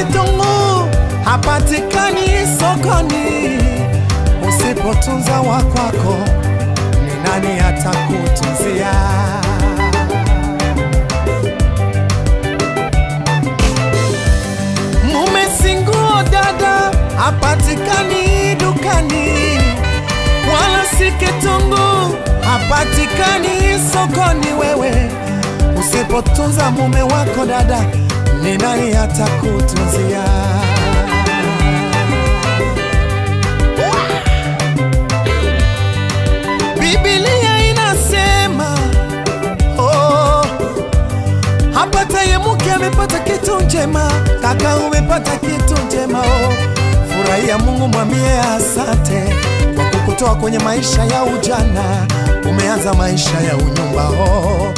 kitunguu hapatikani sokoni. Usipotunza wa kwako, ni nani atakutunzia? Mume singuo dada hapatikani dukani, wala si kitunguu hapatikani sokoni. Wewe usipotunza mume wako dada, ni nani atakutunzia? Biblia inasema oh, hapataye mke amepata kitu njema, kaka umepata kitu njema oh. Furahia Mungu, mwambie asante kwa kukutoa kwenye maisha ya ujana, umeanza maisha ya unyumba oh.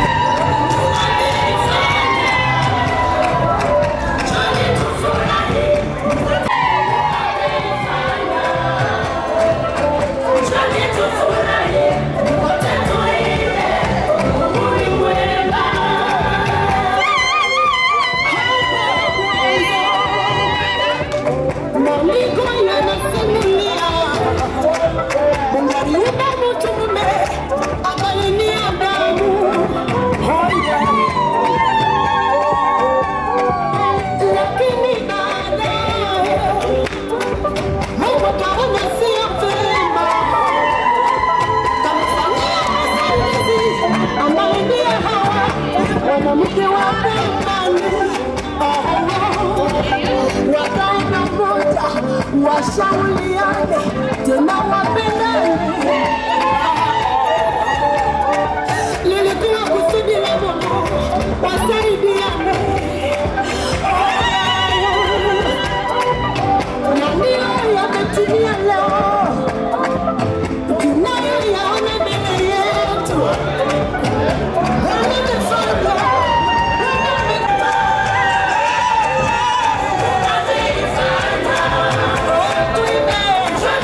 Maandiko yanasimulia Mungu mtu mume ambaye ni Adamu. Lakini baadaye Mungu akaona sio vyema kamfanyia msaidizi ambaye ndiye Hawa, mwanamke wa pembeni. Wakaenda moja washauriane tena wapendane. Lilikuwa kusudi la Mungu wasaidiane, na ndiyo yametimia leo, tunayoyaona mbele yetu. Amefanya, amefanya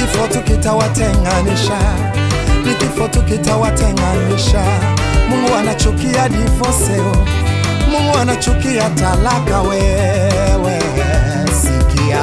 kifo tu kitawatenganisha, ni kifo tu kitawatenganisha. Mungu anachukia divorce, oh. Mungu anachukia talaka. Wewe sikia,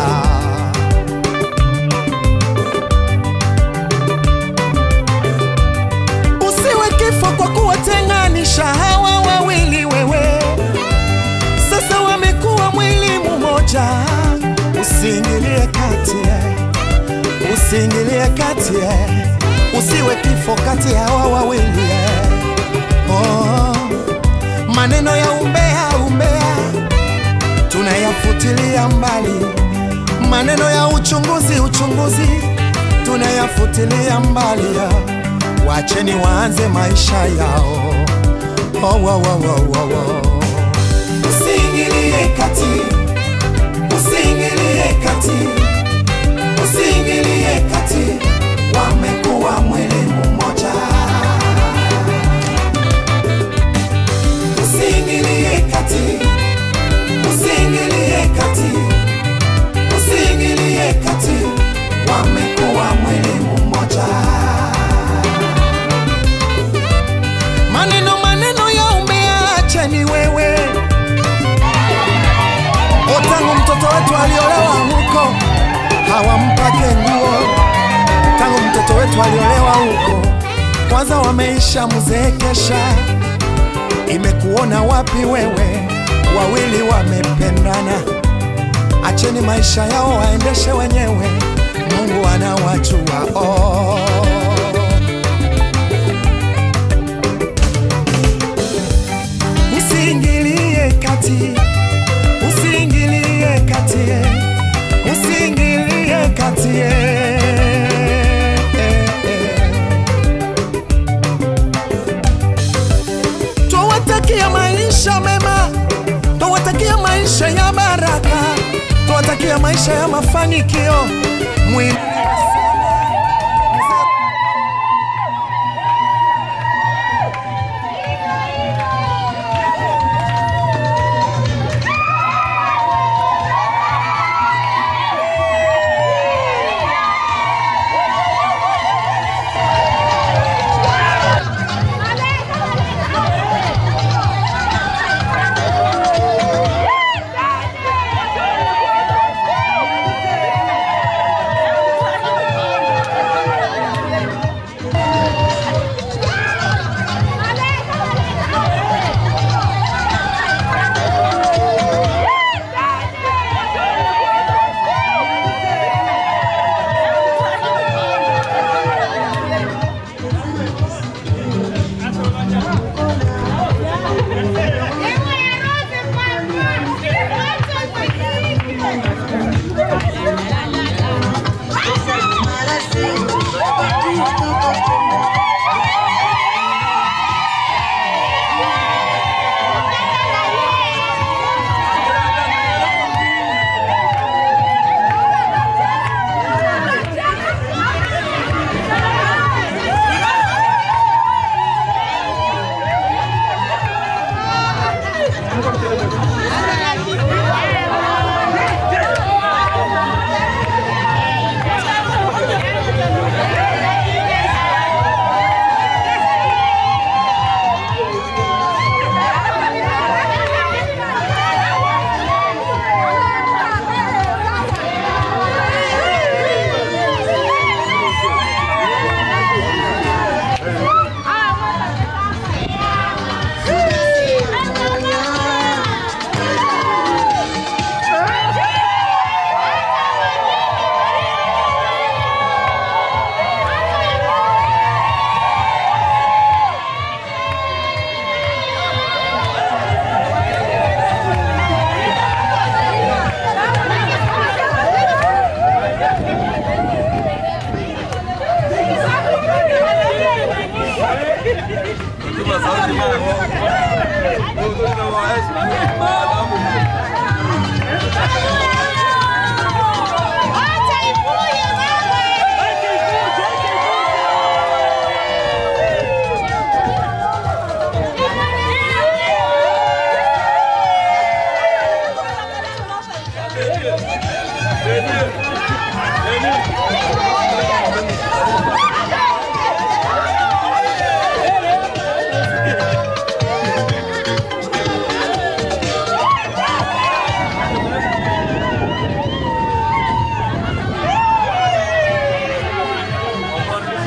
usiwe kifo kwa kuwatenganisha hawa wawili. Wewe sasa wamekuwa mwili mmoja, usiingilie kati eh. usiingilie kati eh. usiwe kifo kati ya hawa wawili eh. oh. maneno ya umbea umbea tunayafutilia mbali, maneno ya uchunguzi uchunguzi tunayafutilia mbali ya. Wacheni waanze maisha yao oh, oh, oh, oh, oh, oh. Usiingilie kati, usiingilie kati, usiingilie kati, wamekuwa mwili mmoja. Usiingilie kati, usiingilie kati, usiingilie kati, wamekuwa mwili mmoja. Maneno maneno ya umbea, acheni wewe O, tangu mtoto wetu aliolewa huko hawampake nguo, tangu mtoto wetu aliolewa huko kwanza wameisha mzeekesha. Imekuona wapi wewe? Wawili wamependana, acheni maisha yao waendeshe wenyewe, Mungu anawajua oh. Usiingilie kati usiingilie kati, usiingilie kati. Twawatakia maisha mema, twawatakia maisha ya baraka, twawatakia maisha ya mafanikio Mwili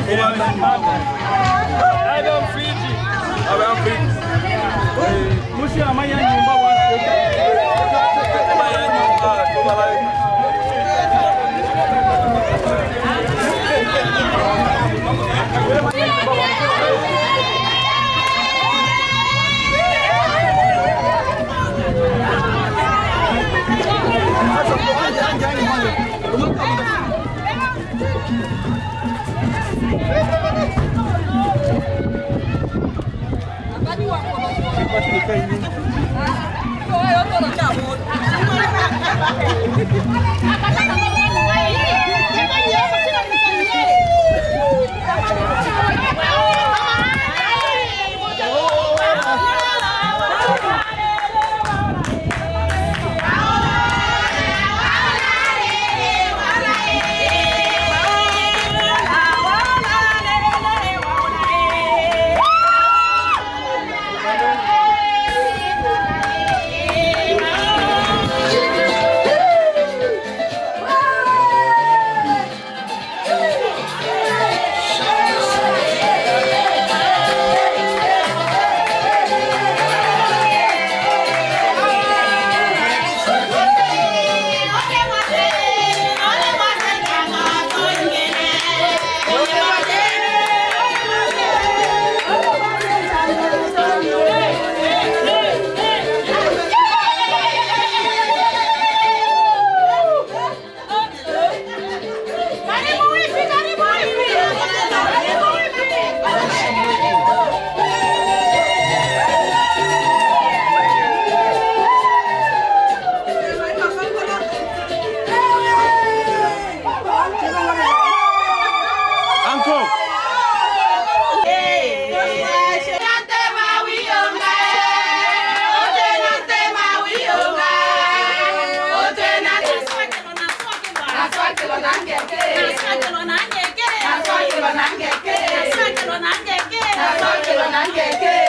Nangeke.